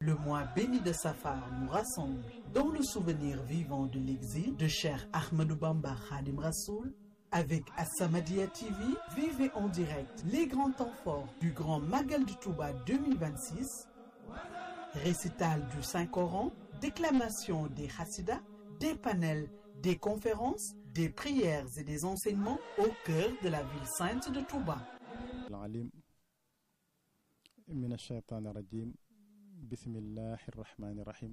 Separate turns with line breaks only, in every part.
Le mois béni de Safar nous rassemble dans le souvenir vivant de l'exil de cher Ahmadou Bamba Khadim Rassoul. Avec As-Samadiyya TV, vivez en direct les grands temps forts du Grand Magal de Touba 2026, récital du Saint-Coran, déclamation des Hassidas, des panels, des conférences, des prières et des enseignements au cœur de la ville sainte de Touba.
العليم من الشيطان الرجيم بسم الله الرحمن الرحيم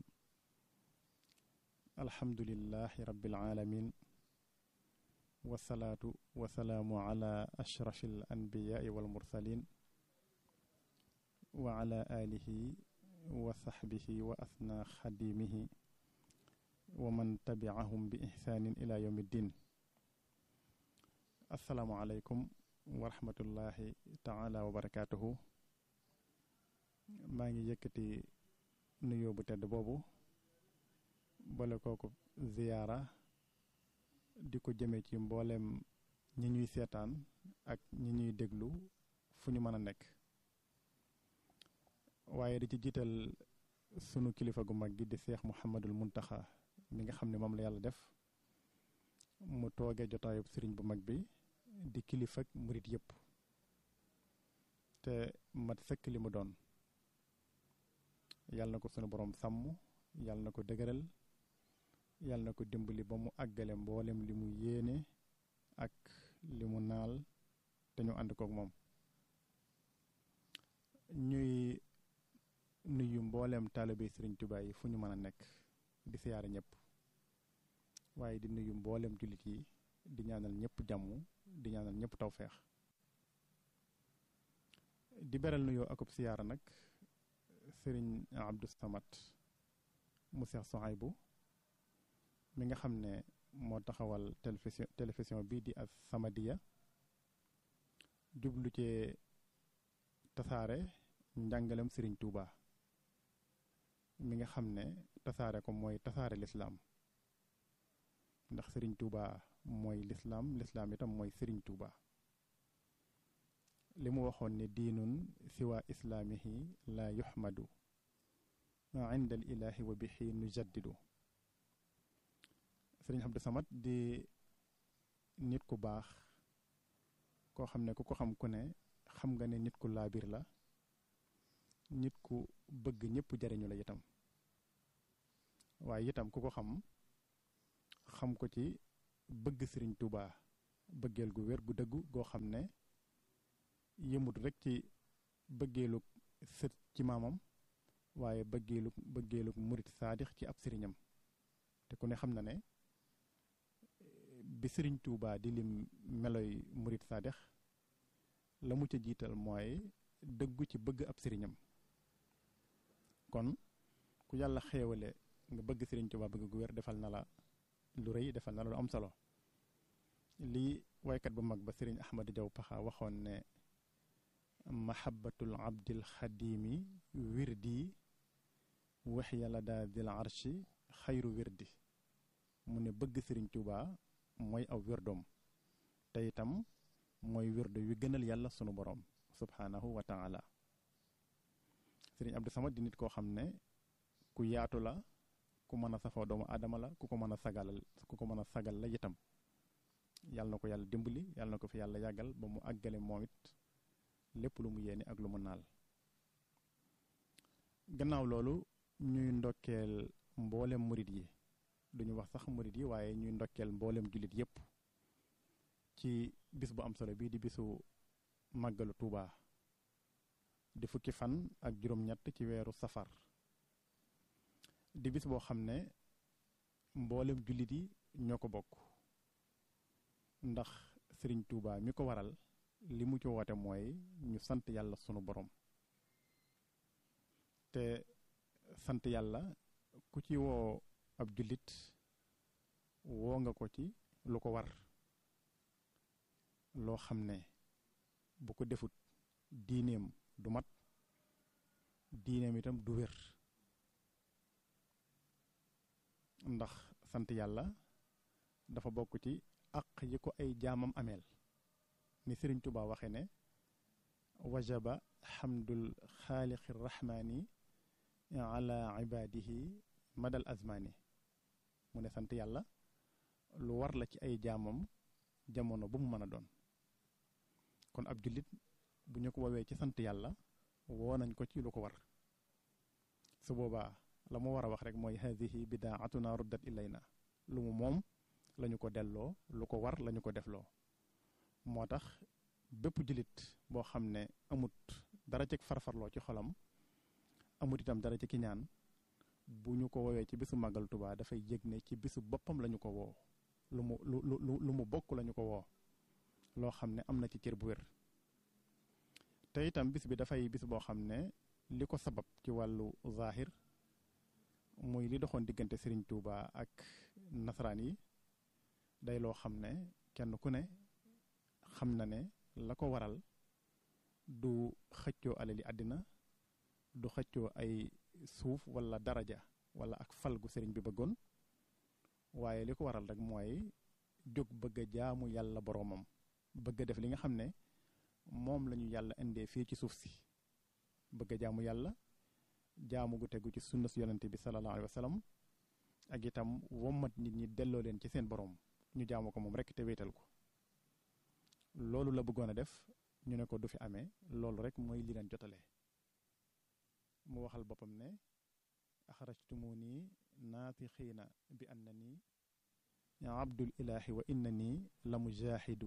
الحمد لله رب العالمين والصلاة والسلام على أشرف الأنبياء والمرسلين وعلى آله وصحبه وأثنى خديمه ومن تبعهم بإحسان إلى يوم الدين السلام عليكم wa rahmatullahi taala wa barakaatuhu maa ngi yëkkati nuyoo bu tedd boobu boole kooku ziyaara di ko jëme ci mboolem ñi ñuy seetaan ak ñi ñuy déglu fu ñu mën a nekk waaye di ci jiital sunu kilifa gu mag gi di seex muhammadul muntaxa mi nga xam ne moom la yàlla def mu toogee jotaayub sëriñ bu mag bi di kilifa ak murit yëpp te mat sëkk li mu doon yàlla na ko sunu borom sàmm yàlla na ko dëgëral yàlla na ko dimbali ba mu àggale mboolem li mu yéene ak li mu naal te ñu ànd kook moom ñuy nuyu mboolem taalibe sëriñ Tuubaa yi fu ñu mën a nekk di siyaare ñëpp waaye di nuyu mboolem jullit yi di ñaanal ñëpp jàmm di ñaanal ñëpp tawfeex di beral nuyoo akub siyaara nag sëriñ Abdou Samad mu Seex Sohaybu mi nga xam ne moo taxawal télévision télévision bii di As-Samadiyya jublu ci tasaare njàngalem sëriñ Touba mi nga xam ne tasaare ko mooy tasaare lislaam ndax sëriñ Touba mooy lislaam lislaam itam mooy sëriñ Touba li mu waxoon ne diinun siwa islaamihi la yuxmadu inda al ilahi wa bihi nujaddidu sëriñ Abdou Samad di nit ku baax koo xam ne ku ko xam ku ne xam nga ne nit ku laabir la nit ku bëgg ñëpp jariñu la itam waaye itam ku ko xam xam ko ci bëgg sëriñ Touba bëggeel gu wér gu dëggu goo xam ne yëmut rek ci bëggeelu sët ci maamam waaye bëggeelu bëggeelu murit saadix ci ab sëriñam te ku ne xam na ne bi sëriñ Touba di lim meloy murit saadix la mu ca jiital mooy dëggu ci bëgg ab sëriñam kon ku yàlla xéewale nga bëgg sëriñ Touba bëgg gu wér defal na la lu rëy defal na la lu am solo lii waykat bu mag ba sëriñ Ahmadu Jaw Paxa waxoon ne mahabbatul abdil xadimi wirdi wax yàlla daa dil arshi xayru wirdi mu ne bëgg sëriñ Touba mooy aw wirdoom te itam mooy wirdo wi gënal yàlla sunu borom subhanahu wa taala sëriñ Abdou Samad di nit koo xam ne ku yaatu la ku mën a safoo doomu aadama la ku ko mën a sagalal ku ko mën a sagal la itam yàlla na ko yàlla dimbali yàlla na ko fi yàlla yàggal ba mu àggale moom it lépp lu mu yéene ak lu mu naal gannaaw loolu ñuy ndokkeel mboolem murit yi duñu wax sax murit yi waaye ñuy ndokkeel mboolem jullit yépp ci bis bu am solo bii di bisu màggalu Tuuba di fukki fan ak juróom-ñett ci weeru safar di bis boo xam ne mboolem jullit yi ñoo ko bokk ndax sëriñ Touba mi ko waral li mu ci woote mooy ñu sant yàlla sunu borom te sant yàlla ku ci woo ab jullit woo nga ko ci lu ko war loo xam ne bu ko defut diineem du mat diineem itam du wér ndax sant yàlla dafa bokk ci àq yi ko ay jaamam ameel ni sëriñ Tuubaa waxe ne wajaba xamdul xaaliqi rahmaani ala ibadihi madal azmani mu ne sant yàlla lu war la ci ay jaamam jamono bu mu mën a doon kon ab jullit bu ñu ko woowee ci sant yàlla woo nañ ko ci lu ko war su boobaa la mu war a wax rek mooy hadihi bidaatuna ruddat ilayna lu mu moom lañu ko delloo lu ko war lañu ko defloo moo tax bépp jullit boo xam ne amut dara ci farfarloo ci xolam amut itam dara ci kiñaan bu ñu ko woowee ci bisu màggal Tuubaa dafay yëg ne ci bisu boppam lañu ko woo lu mu lu lu lu mu bokk lañu ko woo loo xam ne am na ci cër bu wér te itam bis bi dafay bis boo xam ne li ko sabab ci wàllu zahir muy li doxoon diggante Serigne Touba ak nasaraan yi day loo xam ne kenn ku ne xam na ne la ko waral du xëccoo alali àddina du xëccoo ay suuf wala daraja wala ak fal gu sëriñ bi bëggoon waaye li ko waral rek mooy jóg bëgg a jaamu yàlla boroomam bëgg a def li nga xam ne moom la ñu yàlla indee fii ci suuf si bëgg a jaamu yàlla jaamu gu tegu ci sunna su yonente bi sallallahu alayhi wa sallam ak itam wommat nit ñi delloo leen ci seen boroom ñu jaamu ko moom rek te wéetal ko loolu la bëggoon a def ñu ne ko du fi amee loolu rek mooy li leen jotale mu waxal boppam ne axrajtumuni naatixiina bi annani abdul ilaahi wa innani la mujaahidu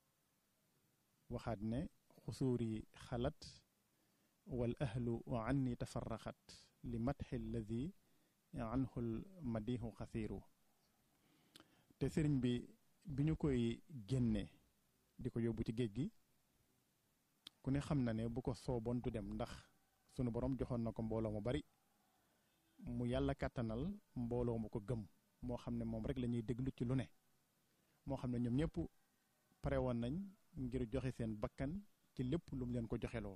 waxaat ne xusuuri xalat wal ahlu anni tafarraxat li matxi alladi anhul madihu xasiiru te sëriñ bi bi ñu koy génne di ko yóbbu ci géej gi ku ne xam na ne bu ko sooboon du dem ndax sunu borom joxoon na ko mbooloo mu bari mu yàlla kàttanal mbooloo mu ko gëm moo xam ne moom rek la ñuy déglu ci lu ne moo xam ne ñoom ñëpp pare woon nañ ngir joxe seen bakkan ci lépp lu mu leen ko joxeloo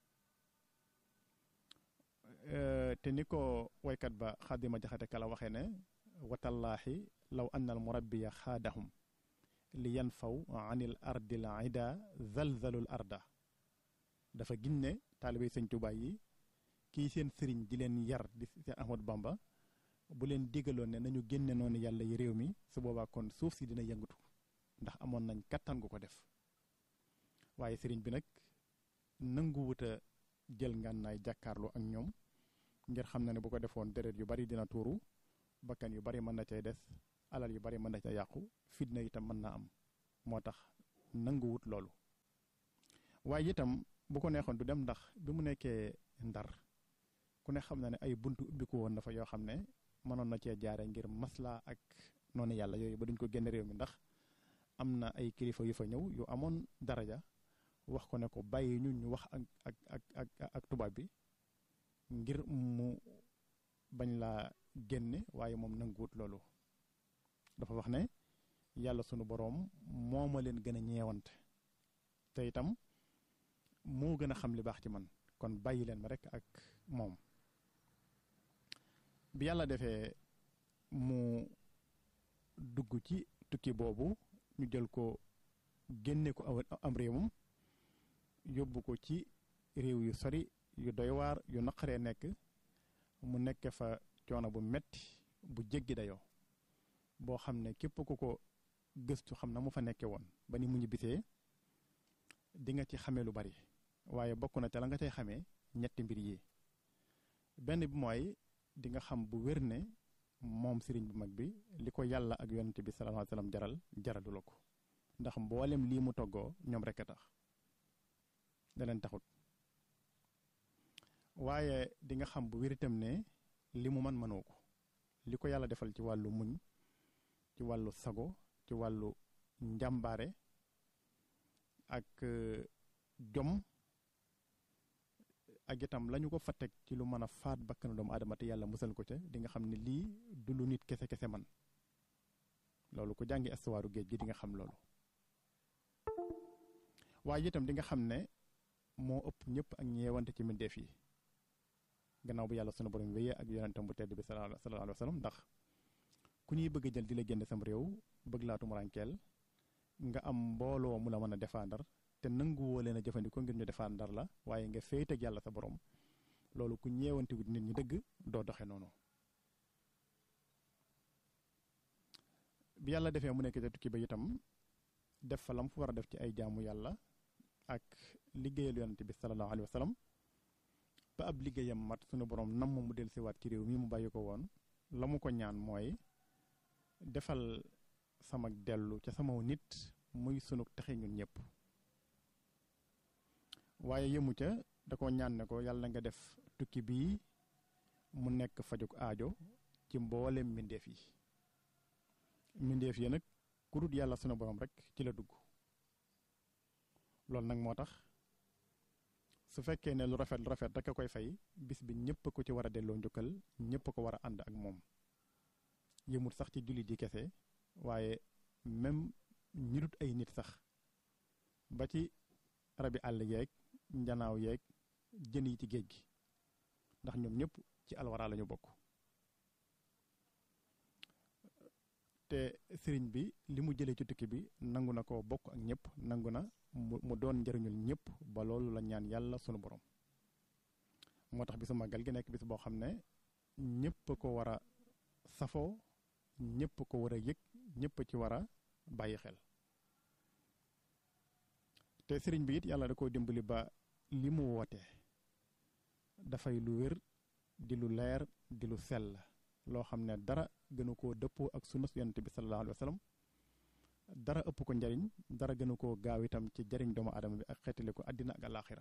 te ni ko waykat ba xaadima jaxate kala waxee ne watallaahi law annal murabbiya xaadahum li yan faw anil ardil ida zalzalul arda dafa gin ne taalibey sëñ Tuubaa yi kii seen sëriñ di leen yar di Seex Ahmadu Bamba bu leen digaloon ne nañu génne noonu yàlla yi réew mi su boobaa kon suuf si dina yëngatu ndax amoon nañ kattan gu ko def waaye sëriñ bi nag nanguwut a jël ngànnaay jàkkaarloo ak ñoom ngir xam na ne bu ko defoon deret yu bari dina tuuru bakkan yu bari mën na cay des alal yu bari mën na ca yàqu fitna itam mën na am moo tax nanguwut loolu waaye itam bu ko neexoon du dem ndax bi mu nekkee ndar ku ne xam na ne ay buntu ubbiku woon na fa yoo xam ne mënoon na cee jaare ngir maslaa ak noonu yàlla yooyu ba duñ ko génn réew mi ndax am na ay kilifa yu fa ñëw yu amoon daraja wax ko ne ko bàyyi ñu ñu wax ak ak ak ak ak tubaab bi ngir mu bañ laa génne waaye moom nanguwut loolu dafa wax ne yàlla sunu boroom moo ma leen gën a ñeewante te itam moo gën a xam li baax ci man kon bàyyi leen ma rekk ak moom bi yàlla defee mu dugg ci tukki boobu ñu jël ko génne ko am réewam yóbbu ko ci réew yu sori yu doy waar yu naqaree nekk mu nekk fa coono bu metti bu jéggi dayoo boo xam ne képp ku ko gëstu xam na mu fa nekke woon ba ni mu ñu bisee di nga ci xamee lu bari waaye bokk na ca la nga cay xamee ñetti mbir yi benn bi mooy di nga xam bu wér ne moom sëriñ bu mag bi li ko yàlla ak yonent bi sallallahu alayhi wasallam jaral jaralu la ko ndax mboolem lii mu toggoo ñoom rekk a tax da leen taxut waaye di nga xam bu wér itam ne li mu man mënoo ko li ko yàlla defal ci wàllu muñ ci wàllu sago ci wàllu njàmbaare ak jom ak itam lañu ko fa teg ci lu mën a faat bakkanu doomu aadama te yàlla musal ko ca di nga xam ne lii du lu nit kese kese man loolu ku jàngi astuwaaru géej gi di nga xam loolu waaye itam di nga xam ne moo ëpp ñëpp ak ñeewante ci mbindeef yi gannaaw bu yàlla sunu borom wéyee ak yonentam bu tedd bi sallallahu alayhi wa sallam ndax ku ñuy bëgg a jël di la génne sam réew bëgg laa tumuraankeel nga am mbooloo mu la mën a défendre te nanguwoo leen a jëfandikoo ngir ñu défendre la waaye nga féeteeg yàlla sa borom loolu ku ñeewantewut nit ñi dëgg doo doxe noonu bi yàlla defee mu nekk ca tukki ba itam def fa lam fu war a def ci ay jaamu yàlla ak liggéeyal yonante bi sallallahu alayhi wa sallam ba ab liggéeyam mat sunu borom nam mu del siwaat ci réew mi mu bàyyi ko woon la mu ko ñaan mooy defal sama dellu ca sama nit muy sunu texe ñun ñëpp waaye yëmu ca da ko ñaan ne ko yàlla nga def tukki bii mu nekk fajuk aajo ci mboolem mbindeef yi mbindeef yi nag ku dut yàlla sunu borom rek ci la dugg loolu nag moo tax su fekkee ne lu rafet lu rafet rek a koy fay bis bi ñëpp ko ci war a delloo njukkal ñëpp ko war a ànd ak moom yëmut sax ci jullit yi kese waaye même ñi dut ay nit sax ba ci rabi àll yeeg njanaaw yeeg jën yi ci géej gi ndax ñoom ñëpp ci alwara lañu bokk te sëriñ bi li mu jëlee ci tukki bi nangu na ko bokk ak ñëpp nangu na mu doon njëriñul ñëpp ba loolu la ñaan yàlla sunu borom moo tax bisu màggal gi nekk bis boo xam ne ñëpp ko war a safoo ñëpp ko war a yëg ñëpp ci war a bàyyi xel te sëriñ bi it yàlla da koo dimbali ba li mu woote dafay lu wér di lu leer di lu sell loo xam ne dara gënu koo dëppoo ak sunna yonent bi sallallahu alayhi wa sallam dara ëpp ko njariñ dara gënu koo gaaw itam ci jariñ doomu aadama bi ak xeetali ko àddina ak alaaxira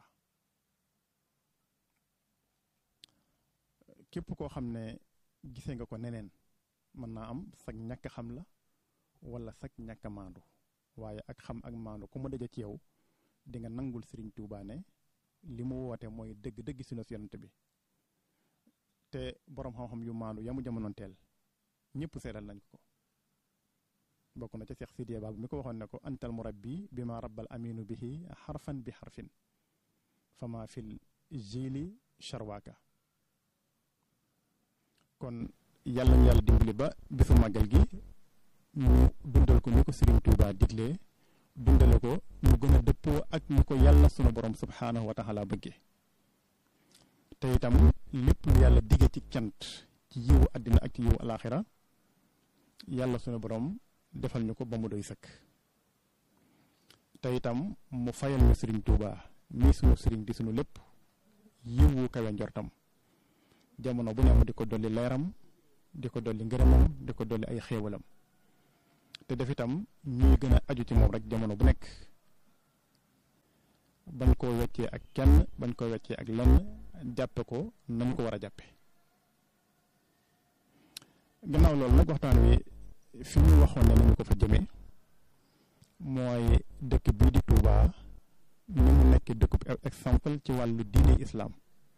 képp koo xam ne gisee nga ko neneen mën naa am sag ñàkk xam la wala sag ñàkk maandu waaye ak xam ak maandu ku mu daje ci yow di nga nangul Sëriñ Tuubaa ne li mu woote mooy dëgg-dëgg sunna yonent bi te boroom xam-xam yu maandu yamu jamonoon teel ñëpp seeral nañ ko bokk na ca Seex Sidiya Baabu mi ko waxoon ne ko antal murabbi bi ma rabbal aminu bihi xarfan bi xarfin fama fil jili charwaaka kon yàlla ñu yàlla dimbali ba bisu màggal gi ñu dundal ko ni ko Sëriñ Tuubaa diglee dundale ko ñu gën a dëppoo ak ni ko yàlla sunu borom subhaanahu wa taala bëggee te itam lépp lu yàlla digge ci cant ci yiwu àddina ak ci yiwu alaaxira yàlla sunu borom defal ñu ko ba mu doy sëkk te itam mu fayal ñu sëriñ Tuuba mii sunu sëriñ di sunu lépp yiwu kawe njortam jamono bu ne mu di ko dolli leeram di ko dolli ngërëmam di ko dolli ay xéewalam te def itam ñuy gën a aju ci moom rek jamono bu nekk bañ koo weccee ak kenn bañ koo weccee ak lenn jàppe ko nañ ko war a jàppe gannaaw loolu nag waxtaan wi fi ñu waxoon ne nañu ko fa jëmee mooy dëkk bii di Touba ni mu nekk dëkkub exemple ci wàllu diine islaam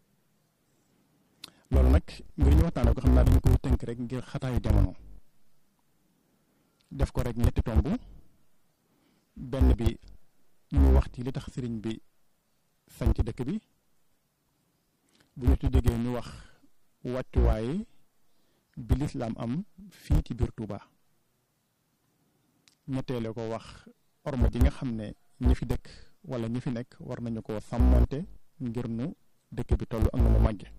loolu nag ngir ñu waxtaanee ko xam naa dañu koy tënk rek ngir xataayu jamono def ko rek ñetti tomb benn bi ñu wax ci li tax sëriñ bi sañ ci dëkk bi bu ñu tuddee ñu wax wàccuwaay bi lislaam am fii ci biir Touba ñetteele ko wax orma ji nga xam ne ñi fi dëkk wala ñi fi nekk war nañu ko sàmmonte ngir nu dëkk bi toll ak nu mu màgge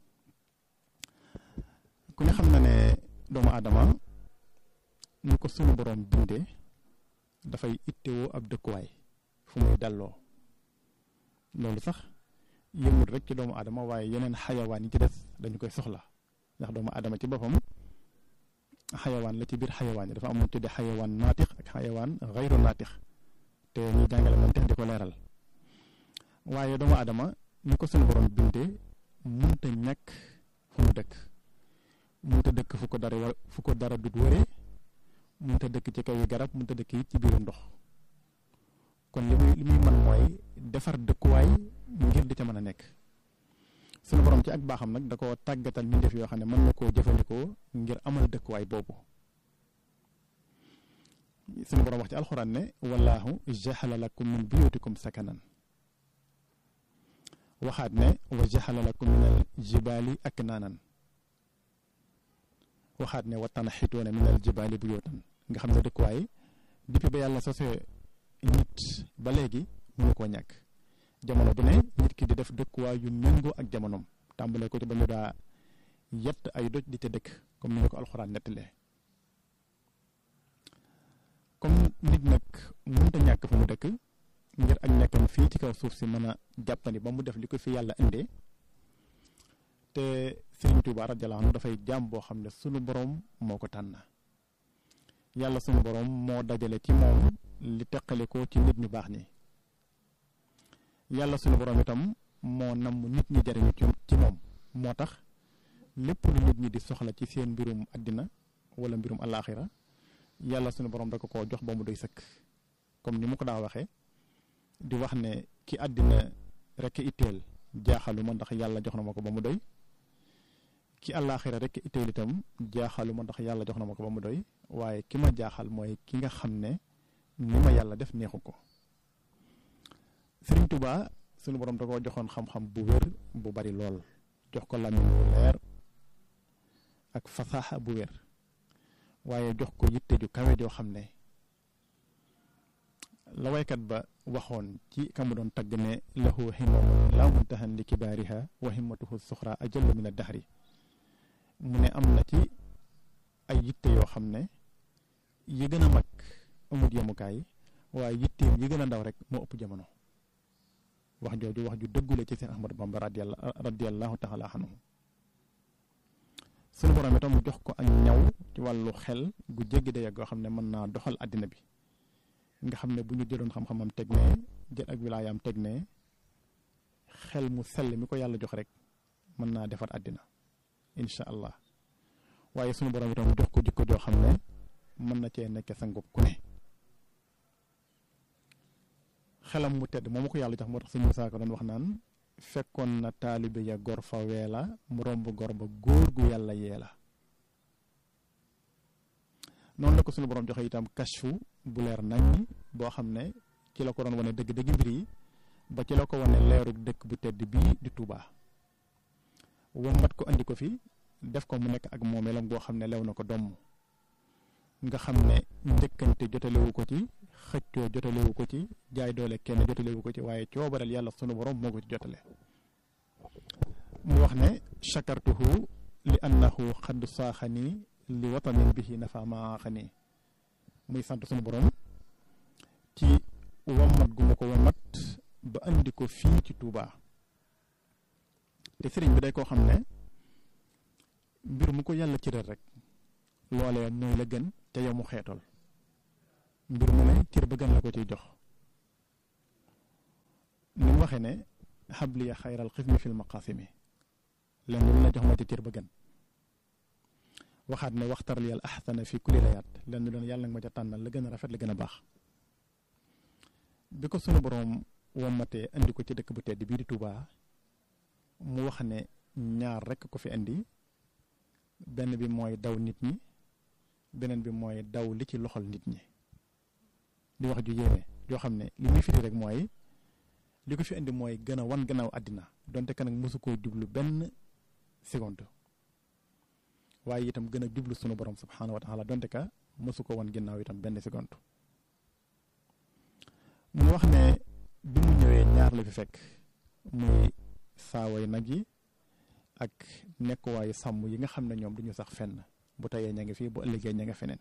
ku ne xam na ne doomu aadama ñu ko sunu borom bindee dafay ittewoo ab dëkkuwaay fu muy dalloo loolu sax yëmul rek ci doomu aadama waaye yeneen xayawaan yi ci des dañu koy soxla ndax doomu aadama ci boppam xayawaan la ci biir xayawaan yi dafa amoon tudde xayawaan naatix ak xayawaan xayru naatix te ñuy jàngale mantex di ko leeral waaye doomu aadama ñu ko sunu borom bindee munta ñàkk fu mu dëkk munta dëkk fu ko dara fu ko dara dut wëree munta dëkk ci kaw yi garab munta dëkk it ci biiru ndox kon li muy li muy mën mooy defar dëkkuwaay ngir di ca mën a nekk sunu borom ci ak baaxam nag da ko tàggatal mbindeef yoo xam ne mën na koo jëfandikoo ngir amal dëkkuwaay boobu sunu borom wax ci alxuraan ne wallaahu jaxala lakum min buyutikum sakanan waxaat ne wa jaxala lakum min al jibaali ak naanan waxaat ne wa tanaxituuna min al jibaali buyutan nga xam ne dëkkuwaay depuis ba yàlla sosee nit ba léegi mënu koo ñàkk jamono bu ne nit ki di def dëkkuwaay yu méngoo ak jamonoom tàmbalee ko ci ba ñu daa yett ay doj di ca dëkk comme ni ñu ko alxuraan nettalee comme nit nag mënta ñàkk fa mu dëkk ngir ak nekkam fii ci kaw suuf si mën a jàppandi ba mu def li ko fi yàlla indee te Sëriñ Tuuba radiyallaahu anhu dafay jaam boo xam ne sunu boroom moo ko tànn yàlla sunu boroom moo dajale ci moom li teqale ko ci nit ñu baax ñi yàlla sunu boroom itam moo namm nit ñi jariñu ci moom moo tax lépp lu nit ñi di soxla ci seen mbirum àddina wala mbirum alaaxira yàlla sunu boroom da ko koo jox ba mu doy sëkk comme ni mu ko daa waxee di wax ne ki àddina rekk itteel jaaxaluma ndax yàlla jox na ma ko ba mu doy ki àllaaxira rekk itteel itam jaaxaluma ndax yàlla jox na ma ko ba mu doy waaye ki ma jaaxal mooy ki nga xam ne ni ma yàlla def neexu ko Sëriñ Tuubaa sunu borom da koo joxoon xam-xam bu wér bu bari lool jox ko làmmiñ bu leer ak fasaaxa bu wér waaye jox ko yitte ju kawe joo xam ne la waykat ba waxoon ci ka mu doon tagg ne lahu himmamun laa muntahan li kibaariha wa himmatuhu suxra ajallu min ad-dahri mu ne am na ci ay yitte yoo xam ne yi gën a mag amut yemukaay waaye yitteem yi gën a ndaw rek moo ëpp jamono wax jooju wax ju dëggule ci seen Ahmadu Bamba radiyallahu taala anhu sunu borom itam mu jox ko ak ñaw ci wàllu xel gu jéggi day goo xam ne mën naa doxal àddina bi nga xam ne bu ñu jëloon xam-xamam teg ne jël ak wilaayaam teg ne xel mu sell mi ko yàlla jox rek mën naa defar àddina incha allah waaye sunu borom itam jox ko jikko joo xam ne mën na cee nekk sangub ku ne xelam mu tedd moomu ko yàlla jox moo tax sëñ Musaa ko doon wax naan fekkoon na taalibe ya gor fa weela mu romb gor ba góor gu yàlla yeela noonu la ko sunu borom joxe itam kashfu bu leer nañ boo xam ne ci la ko doon wane dëgg-dëgg mbir yi ba ci la ko wane leeru dëkk bu tedd bii di Touba wambat ko andi ko fi def ko mu nekk ak moomeelam goo xam ne lew na ko domm nga xam ne njëkkante jotalewu ko ci xëccoo jotalewu ko ci jaay doole kenn jotalewu ko ci waaye coobareel yàlla sunu borom moo ko ci jotale mu wax ne chakartuhu li annahu xadd saaxani li watanin bihi nafa maaxani muy sant sunu borom ci wammat gu ma ko wammat ba andi ko fii ci Touba te sëriñ bi day koo xam ne mbir mu ko yàlla cëral rek loolee mooy la gën te yow mu xeetool mbir mu ne cër ba gën la ko ciy jox ni mu waxee ne xabliya xayral xismi fil maqasimi leen lu la jox ma ci cër ba gën waxaat ne waxtar liyal axsana fi kulli layaat leen lu doon yàlla nga ma ca tànnal la gën a rafet la gën a baax bi ko sunu boroom wommatee indi ko ci dëkk bu tedd bii di Touba mu wax ne ñaar rekk ko fi indi benn bi mooy daw nit ñi beneen bi mooy daw li ci loxol nit ñi di wax ju yéeme yoo xam ne li muy firi rek mooy li ko fi indi mooy gën a wan gannaaw àddina donte ka nag mosu koo jublu benn seconde waaye itam gën a jublu sunu borom subxanahu wa taala donte ka mosu ko wan ginnaaw itam benn seconde mu wax ne bi mu ñëwee ñaar la fi fekk muy saaway nag yi ak nekkuwaayu sàmm yi nga xam ne ñoom duñu sax fenn bu tayee ña ngi fii bu ëllëgee ña nga feneen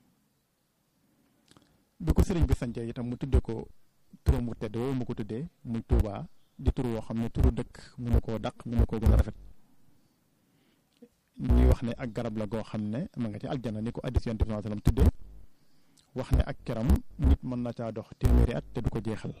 bi ko sëriñ bi sancee itam mu tudde ko turam mu tedd woowu mu ko tuddee muy Touba di tur woo xam ne turu dëkk mënu koo daq mënu koo gën a rafet ñuy wax ne ak garab la goo xam ne ma nga ci aljana ni ko addis yonent bi sallallahu alayhi wasallam tuddee wax ne ak keram nit mën na caa dox téeméeri at te du ko jeexal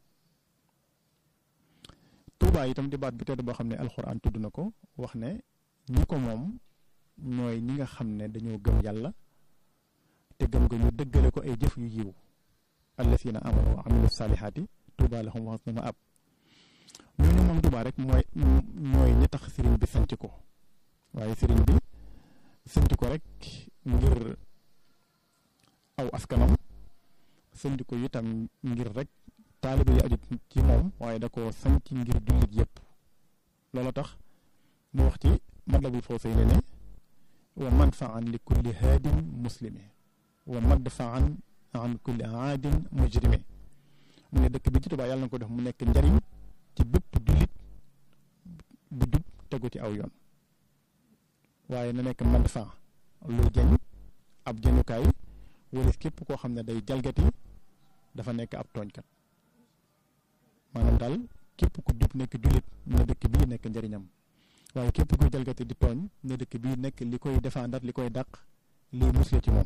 Touba itam di baat bi tedd boo xam ne alxuraan tudd na ko wax ne ñi ko moom ñooy ñi nga xam ne dañoo gëm yàlla te gëm nga ñu dëggale ko ay jëf yu yiw allasina amanu wa amilu saalihaati Touba lahum wa husnu maab ñooñu moom Touba rek mooy ñooy ñi tax sëriñ bi sanc ko waaye sëriñ bi sanc ko rek ngir aw askanam sanc ko itam ngir rek taaliba yi aju ci moom waaye da ko sanc ngir jullit yépp loolu tax mu wax ci Matlabul Fawzayni ne wa manfaan li kulli haadin muslimi wa madfaan an kulli aadin mujrimi mu ne dëkk bi ci Tuubaa yàlla na ko def mu nekk njariñ ci bépp jullit bu jub tegu ci aw yoon waaye na nekk madfa luy jañ ab jënukaay wala képp koo xam ne day jalgati dafa nekk ab tooñkat maanaam daal képp ku jub nekk jullit na dëkk bii nekk njëriñam waaye képp kuy jalgati di tooñ na dëkk bii nekk li koy défendre li koy dàq lii musle ci moom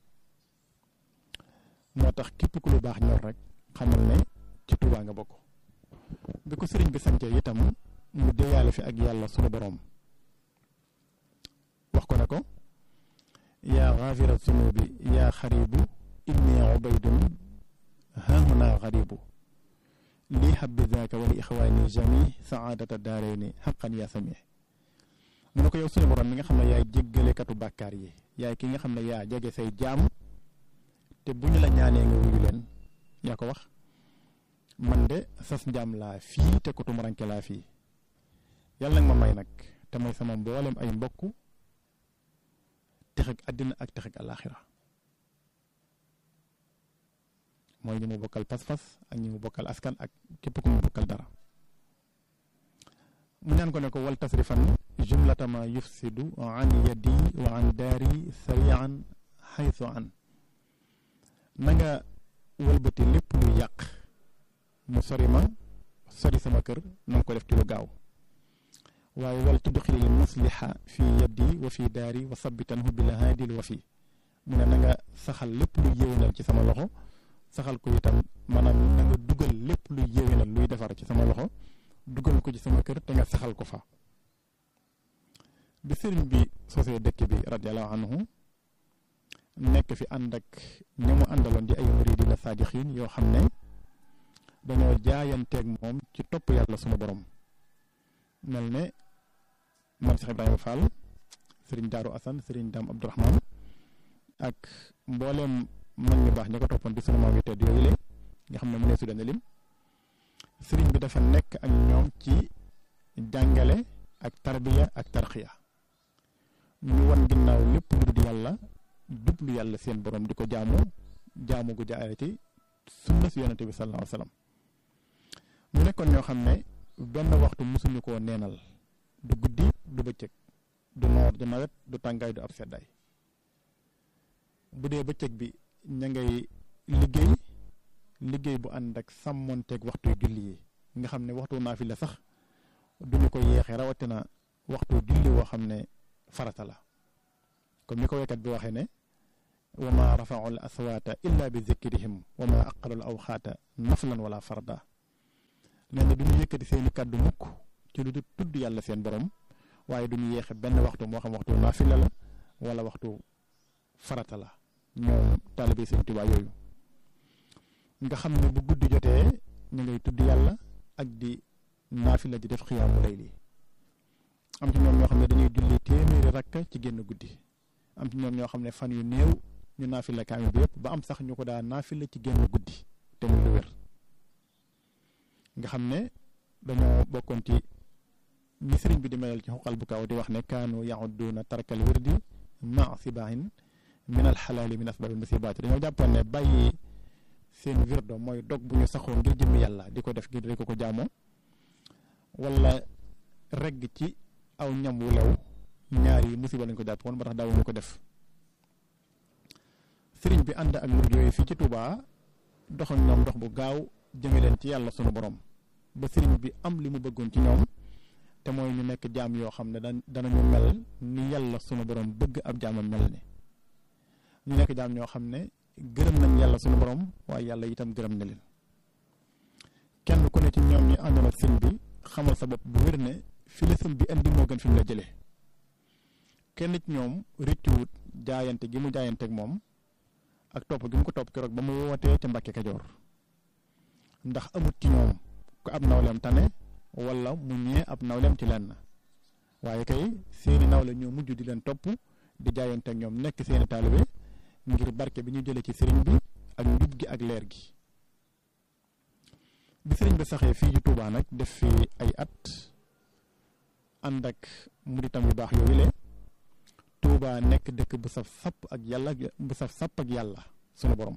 moo tax képp ku lu baax ñor rek xamal ne ci Tuubaa nga bokk bi ko sëriñ bi sancee itam mu déyaale fi ak yàlla sunu boroom wax ko ne ko yaa xaafira sunubi yaa xaribu inni ubaydun haahuna xaribu lii habbi zaaka wali ixwaani jami saadata daarayni xaqan yaa sami mu ne ko yow sunu borom mi nga xam ne yaay jéggalekatu bàkkaar yi yaay ki nga xam ne yaa jege say jaam te bu ñu la ñaanee nga wuyu leen yaa ko wax man de sas njaam laa fii te ko tumuranke laa fii yàlla nag ma may nag te may sama mboolem ay mbokk texeg àddina ak texeg alaaxira mooy ñi mu bokkal pas-pas ak ñi mu bokkal askan ak képp ku mu bokkal dara mu ñaan ko ne ko wal tasrifan jumlatama yufsidu an yadi wa an daari sarian xaytu an na nga wëlbati lépp lu yàq mu sori ma sori sama kër na nga ko def ci lu gaaw waaye wal tudxilil musliha fi yaddi wa fi daari wa sabitanhu bil haadil wa fi mu ne na nga saxal lépp lu yéwénal ci sama loxo saxal ko itam maanaam na nga dugal lépp luy yéwénal luy defar ci sama loxo dugal ko ci sama kër te nga saxal ko fa bi sëriñ bi sosee dëkk bi radiallahu anhu nekk fi ànd ak ñi mu àndaloon di ay muridina saadixiin yoo xam ne dañoo jaayanteeg moom ci topp yàlla sunu borom mel ne man Cheikh Ibrahima Fall sëriñ Daaru Asan sëriñ Daam Abdourahman ak mbooleem mag ñu baax ñi ko toppoon di sunu maam yu tedd yooyu le nga xam ne mu ne su dana lim sëriñ bi dafa nekk ak ñoom ci jàngale ak tarbiya ak tarxiya ñu wan ginnaaw lépp lu dul yàlla jublu yàlla seen borom di ko jaamu jaamu gu jaare ci sunna si yonente bi sallallahu alayhi wa sallam ñu nekkoon ñoo xam ne benn waxtu mosuñu koo neenal du guddi du bëccëg du noor du nawet du tàngaay du ab seddaay bu dee bëccëg bi ña ngay liggéey liggéey bu ànd ak sàmmonteeg waxtu julli yi nga xam ne waxtu naa fi la sax duñu ko yeexee rawatina waxtu julli woo xam ne farata la comme ni ko waykat bi waxee ne wa ma rafau l aswaata illa bi zikrihim wa ma aqalu l awxaata naflan wala farda nee na du ñu yëkkati seeni kàddu mukk ci lu du tudd yàlla seen borom waaye du ñu yeexe benn waxtu moo xam waxtu naafila la wala waxtu farata la ñoom taalibe Sëñ Tuubaa yooyu nga xam ne bu guddi jotee ñu ngay tudd yàlla ak di naafila di def xiyaamu layli am ci ñoom ñoo xam ne dañuy julli téeméeri rakka ci génn guddi am ci ñoom ñoo xam ne fan yu néew ñu naafila kaamil bi yëpp ba am sax ñu ko daa naafila ci génn guddi te muy lu wér nga xam ne dañoo bokkoon ci ñi sëriñ bi di melal ci xuqal bu kaw di wax ne kaanu yaxudduuna tarkal wirdi ma sibaahin min al xalaali min asbaabil musibaati dañoo jàppoon ne bàyyi seen wirdo mooy dog bu ñu saxoo ngir jëmmi yàlla di ko def ngir di ko ko jaamoo wala regg ci aw ñam wu lew ñaar yi musiba lañ ko jàpp woon ba tax daawuñu ko def sëriñ bi ànd ak murid yooyu fii ci Touba dox ak ñoom dox bu gaaw jëme leen ci yàlla sunu borom ba sëriñ bi am li mu bëggoon ci ñoom te mooy ñu nekk jaam yoo xam ne da danañu mel ni yàlla sunu borom bëgg ab jaamam mel ni ñu nekk jaam ñoo xam ne gërëm nañ yàlla sunu borom waaye yàlla itam gërëm na leen kenn ku ne ci ñoom ñi àndoon ak sëñ bi xamal sa bopp bu wér ne fi la sëñ bi indi moo gën fi mu la jëlee kenn ci ñoom rëccuwut jaayante gi mu jaayante ak moom ak topp gi mu ko topp keroog ba mu wootee ca Mbàkke Kajoor ndax amut ci ñoom ku ab nawleem tane wala mu ñee ab nawleem ci lenn waaye kay seeni nawle ñoo mujj di leen topp di jaayante ak ñoom nekk seeni taalibe ngir barke bi ñu jëlee ci sëriñ bi ak njub gi ak leer gi bi sëriñ bi saxee fii ci Touba nag def fi ay at ànd ak muritam yu baax yooyu le Touba nekk dëkk bu saf sapp ak yàlla bu saf sapp ak yàlla sunu borom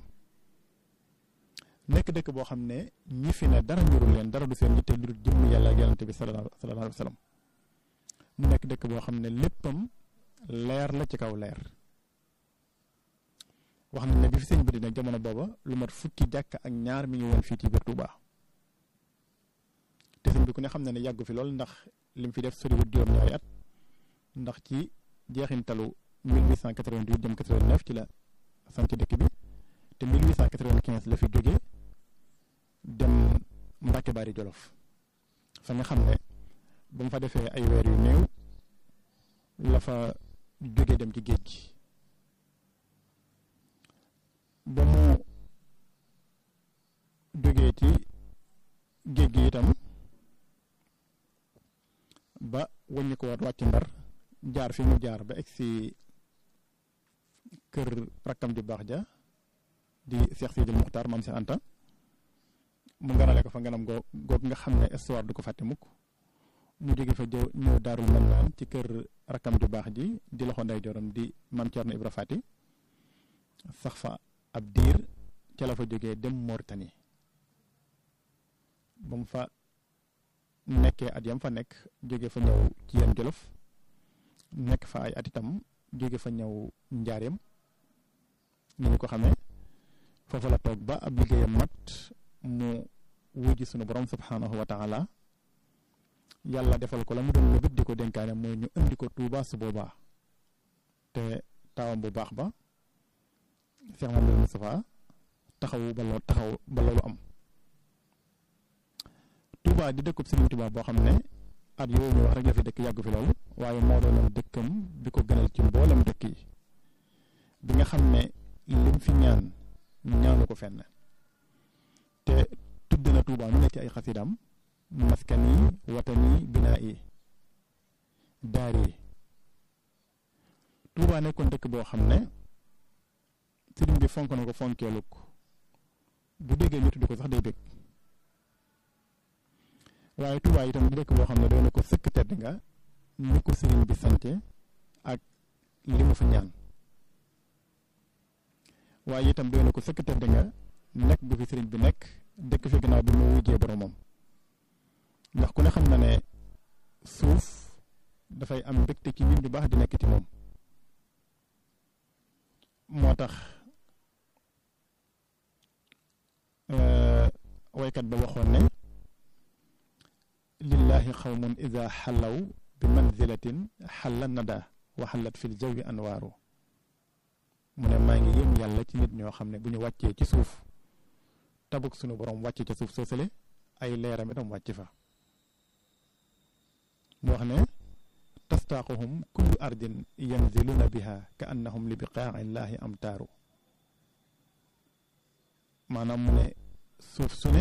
nekk dëkk boo xam ne ñi fi ne dara ñurul leen dara du seen yitte lu dul jëmm yàlla ak yonante bi sallallahu alayhi wa sallam mu nekk dëkk boo xam ne léppam leer la ci kaw leer wax nañ ne bi fi sëñ bi di nag jamono booba lu mat fukki jàkk ak ñaar mi ngi woon fii ci biir Touba te sëñ bi ku ne xam na ne yàggu fi lool ndax lim fi def soriwut juróom-ñaari at ndax ci jeexintalu 1888 jëm 89 ci la sant dëkk bi te 1895 la fi jóge dem Mbàkke Bari Jolof fa nga xam ne ba mu fa defee ay weer yu néew la fa jóge dem ci géej gi ba mu jógee ci géej gi itam ba wàññi ko waat wàcc ndar jaar fi mu jaar ba egg si kër rakkam ju baax ja di Cheikh Sidil Muxtaar maam Cheikh Anta mu nganale ko fa nganam goo goog nga xam ne histoire du ko fàtte mukk mu jóge fa jëw ñëw daarul mën naan ci kër rakkam ju baax ji di loxo nday joram di maam Cerno Ibra Fati sax fa ab diir ca la fa jógee dem Mauritanie ba mu fa nekkee at yam fa nekk jóge fa ñëw ci yenn jolof nekk fa ay at itam jóge fa ñëw njaareem ni ñu ko xamee foofu la toog ba ab liggéeyam mat mu wujji sunu borom subhanahu wa taala yàlla defal ko la mu doon lu bit di ko dénkaane mooy ñu indi ko Tuuba su boobaa te taawam bu baax ba Cheikh Mamadou Moustapha taxawu ba loo taxaw ba loolu am Touba di dëkkub Serigne Touba boo xam ne at yooyu ñu wax rek la fi dëkk yàggu fi loolu waaye moo doonoon dëkkam bi ko gënal ci mboolem dëkk yi bi nga xam ne lim fi ñaan ñaanu ko fenn te tudd na Touba nu ne ci ay xasidam maskani watani binaa yi daar yi Touba nekkoon dëkk boo xam ne sëriñ bi fonk na ko fonkeeluk bu déggee ñu tudd ko sax day bég waaye Touba itam di dëkk boo xam ne doon na ko sëkk tedd nga ni ko sëriñ bi sante ak li mu fa ñaan waaye itam doon na ko sëkk tedd nga nekk gu fi sëriñ bi nekk dëkk fi gannaaw bi mu wujjee boromam ndax ku ne xam na ne suuf dafay am mbégte ci nit ñu baax di nekk ci moom moo tax waykat ba waxoon ne lillahi xawmun ida xallaw bi manzilatin xalla nada wa xallat fil jawi anwaaru mu ne maa ngi yëm yàlla ci nit ñoo xam ne bu ñu wàccee ci suuf tabuk sunu borom wàcce ca suuf soosale ay leeram itam wàcc fa mu wax ne tastaaquhum kullu ardin yanziluna biha ka annahum li biqaa'i llahi amtaaru maanaam mu ne suuf su ne